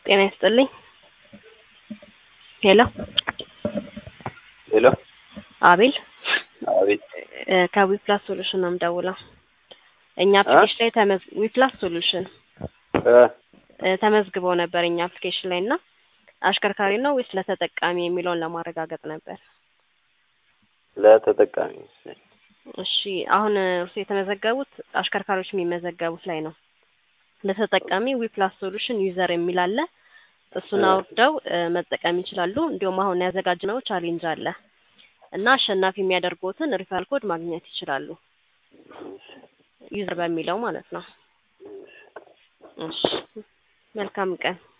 ጤና ይስጥልኝ። ሄሎ ሄሎ አቤል አቤት እ ከዊፕላስ ሶሉሽን ነው የምደውለው። እኛ አፕሊኬሽን ላይ ተመዝ ዊፕላስ ሶሉሽን እ እ ተመዝግበው ነበር እኛ አፕሊኬሽን ላይ እና አሽከርካሪ ነው ወይስ ለተጠቃሚ የሚለውን ለማረጋገጥ ነበር። ለተጠቃሚ መሰለኝ። እሺ አሁን እርሱ የተመዘገቡት አሽከርካሪዎች የሚመዘገቡት ላይ ነው። ለተጠቃሚ ዊፕላስ ሶሉሽን ዩዘር የሚል አለ። እሱን እ አውርደው እ መጠቀም ይችላሉ። እንዲሁም አሁን ያዘጋጅነው ቻሌንጅ አለ እና አሸናፊ የሚያደርጉትን ሪፈራል ኮድ ማግኘት ይችላሉ። ዩዘር በሚለው ማለት ነው። እሺ መልካም ቀን።